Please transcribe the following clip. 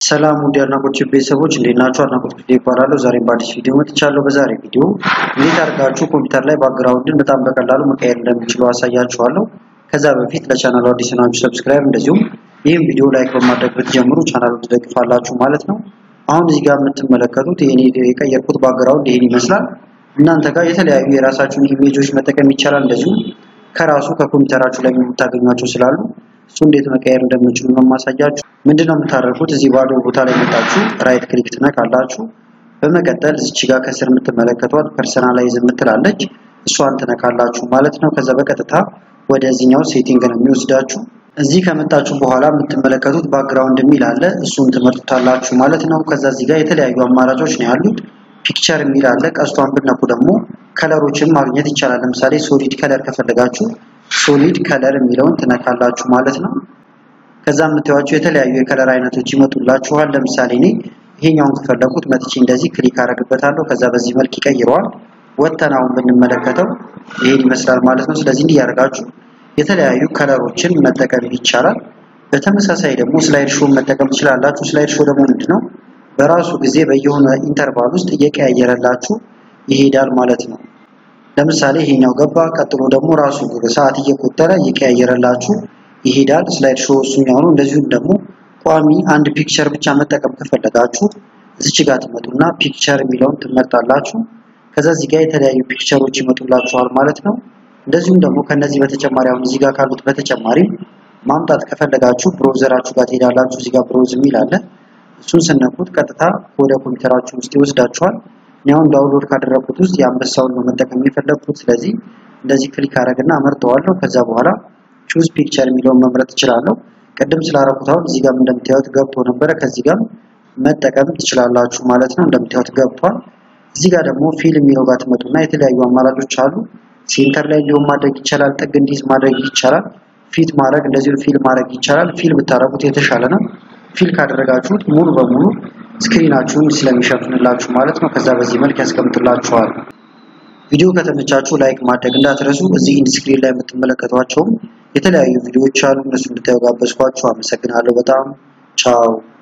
ሰላም ውድ የአድናቆት ቤተሰቦች እንዴት ናችሁ? አድናቆት ቪዲዮ ይባላለሁ። ዛሬም በአዲስ ቪዲዮ መጥቻለሁ። በዛሬ ቪዲዮ እንዴት አድርጋችሁ ኮምፒውተር ላይ ባክግራውንድን በጣም በቀላሉ መቀየር እንደምችሉ አሳያችኋለሁ። ከዛ በፊት ለቻናሉ አዲስ ናችሁ ሰብስክራይብ፣ እንደዚሁም ይህም ቪዲዮ ላይክ በማድረግ ብትጀምሩ ቻናሉን ትደግፋላችሁ ማለት ነው። አሁን እዚህ ጋር የምትመለከቱት ይሄን የቀየርኩት ባክግራውንድ ይሄን ይመስላል። እናንተ ጋር የተለያዩ የራሳችሁን ኢሜጆች መጠቀም ይቻላል። እንደዚሁም ከራሱ ከኮምፒውተራችሁ ላይ የምታገኟቸው ስላሉ እሱ እንዴት መቀየር እንደምችሉ ነው የማሳያችሁ። ምንድነው የምታደርጉት? እዚህ ባዶ ቦታ ላይ መጣችሁ ራይት ክሊክ ትነካላችሁ። በመቀጠል እዚች ጋር ከስር የምትመለከቷት ፐርሰናላይዝ የምትላለች እሷን ትነካላችሁ ማለት ነው። ከዛ በቀጥታ ወደዚህኛው ሴቲንግ ነው የሚወስዳችሁ። እዚህ ከመጣችሁ በኋላ የምትመለከቱት ባክግራውንድ የሚል አለ። እሱን ትመርጡታላችሁ ማለት ነው። ከዛ እዚህ ጋር የተለያዩ አማራጮች ነው ያሉት። ፒክቸር የሚል አለ። ቀስቷን ብትነኩ ደግሞ ከለሮችን ማግኘት ይቻላል። ለምሳሌ ሶሊድ ከለር ከፈለጋችሁ ሶሊድ ከለር የሚለውን ትነካላችሁ ማለት ነው። ከዛ የምታዩቸው የተለያዩ የከለር አይነቶች ይመጡላችኋል። ለምሳሌ እኔ ይሄኛውን ከፈለኩት መጥቼ እንደዚህ ክሊክ አደርግበታለሁ። ከዛ በዚህ መልክ ይቀይረዋል። ወተናውን ብንመለከተው ይሄን ይመስላል ማለት ነው። ስለዚህ እንዲህ ያደርጋችሁ የተለያዩ ከለሮችን መጠቀም ይቻላል። በተመሳሳይ ደግሞ ስላይድ ሾው መጠቀም ትችላላችሁ። ስላይድ ሾው ደግሞ ምንድነው በራሱ ጊዜ በየሆነ ኢንተርቫል ውስጥ እየቀያየረላችሁ ይሄዳል ማለት ነው። ለምሳሌ ይሄኛው ገባ፣ ቀጥሎ ደግሞ ራሱ ሰዓት እየቆጠረ እየቀያየረላችሁ ይሄዳል። ስላይድ ሾው እሱኛው ነው። እንደዚሁም ደግሞ ቋሚ አንድ ፒክቸር ብቻ መጠቀም ከፈለጋችሁ እዚች ጋር ትመጡና ፒክቸር የሚለውን ትመርጣላችሁ። ከዛ እዚህ ጋር የተለያዩ ፒክቸሮች ይመጡላችኋል ማለት ነው። እንደዚሁም ደግሞ ከነዚህ በተጨማሪ አሁን እዚህ ጋር ካሉት በተጨማሪ ማምጣት ከፈለጋችሁ ብሮዘራችሁ ጋር ትሄዳላችሁ። እዚህ ጋር ብሮዝ የሚል አለ። እሱን ስነኩት ቀጥታ ወደ ኮምፒውተራችሁ ውስጥ ይወስዳችኋል። እኔ አሁን ዳውንሎድ ካደረኩት ውስጥ የአንበሳውን ነው መጠቀም የፈለግኩት። ስለዚህ እንደዚህ ክሊክ አደረግና አመርጠዋለሁ። ከዛ በኋላ ቹዝ ፒክቸር የሚለውን መምረጥ እችላለሁ። ቅድም ስላደረኩት አሁን እዚህ ጋር እንደምታዩት ገብቶ ነበረ። ከዚህ ጋር መጠቀም ትችላላችሁ ማለት ነው። እንደምታዩት ገብቷል። እዚህ ጋር ደግሞ ፊል የሚለው ጋር ትመጡና የተለያዩ አማራጮች አሉ። ሴንተር ላይ እንዲሁም ማድረግ ይቻላል። ጥግ እንዲይዝ ማድረግ ይቻላል። ፊት ማድረግ እንደዚሁ ፊል ማድረግ ይቻላል። ፊል ብታደርጉት የተሻለ ነው። ፊል ካደረጋችሁት ሙሉ በሙሉ ስክሪናችሁን ስለሚሸፍንላችሁ ማለት ነው። ከዛ በዚህ መልክ ያስቀምጥላችኋል። ቪዲዮ ከተመቻችሁ ላይክ ማድረግ እንዳትረሱ። እዚህ ኢንድ ስክሪን ላይ የምትመለከቷቸውም የተለያዩ ቪዲዮዎች አሉ። እነሱ እንድታዩ ጋበዝኳችሁ። አመሰግናለሁ በጣም ቻው።